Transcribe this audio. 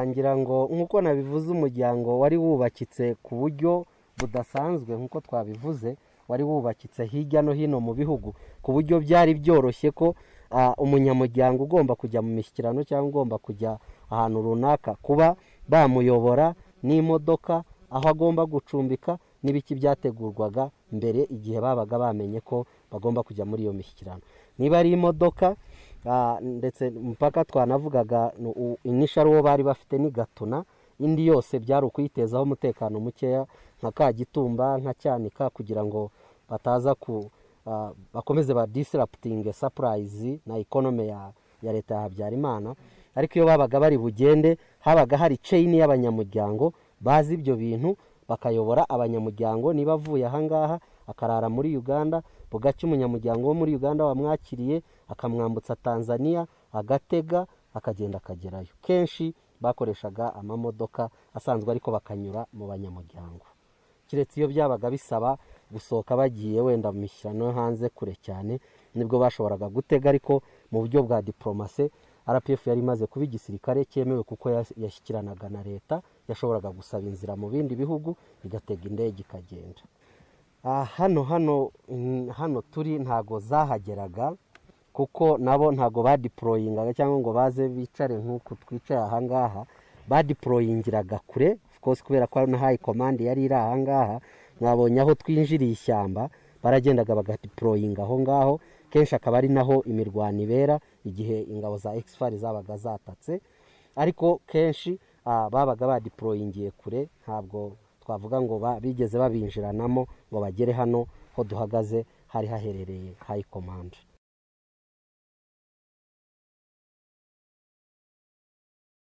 ngira ngo nk'uko nabivuze umuryango wari wubakitse ku buryo budasanzwe nk'uko twabivuze wari wubakitse hirya no hino mu bihugu ku buryo byari byoroshye ko umunyamuryango ugomba kujya mu mishyikirano cyangwa ugomba kujya ahantu runaka kuba bamuyobora n'imodoka aho agomba gucumbika n'ibiki byategurwaga mbere igihe babaga bamenye ko bagomba kujya muri iyo mishyikirano niba ari imodoka ndetse mupaka twanavugaga inishari uwo bari bafite ni gatuna indi yose byari ukuyitezaho umutekano mukeya nka kagitumba nka cyanika kugira ngo bataza ku bakomeze ba disiraputinge sapurayizi na ikonome ya leta ya habyarimana ariko iyo babaga bari bugende habaga hari ceyini y'abanyamuryango bazi ibyo bintu bakayobora abanyamuryango niba avuye ahangaha akarara muri uganda bugacya umunyamuryango wo muri uganda wamwakiriye akamwambutsa tanzania agatega akagenda akagerayo kenshi bakoreshaga amamodoka asanzwe ariko bakanyura mu banyamuryango keretse iyo byabaga bisaba gusohoka bagiye wenda mu mishyirano yo hanze kure cyane nibwo bashoboraga gutega ariko mu buryo bwa diporomase rpf yari imaze kuba igisirikare cyemewe kuko yashyikiranaga na leta yashoboraga gusaba inzira mu bindi bihugu igatega indege ikagenda hano hano hano turi ntago zahageraga kuko nabo ntago badiporoyingaga cyangwa ngo baze bicare nk'uku twicaye ahangaha badiporoyingiraga kure kose kubera ko na hayi komande yari iri ahangaha mwabonye aho twinjiriye ishyamba baragendaga bagadiporoyinga aho ngaho kenshi akaba ari naho imirwano ibera igihe ingabo za egisifari zabaga zatatse ariko kenshi babaga badiporoyingiye kure ntabwo twavuga ngo bigeze babinjiranamo ngo bagere hano ho duhagaze hari haherereye hayi komande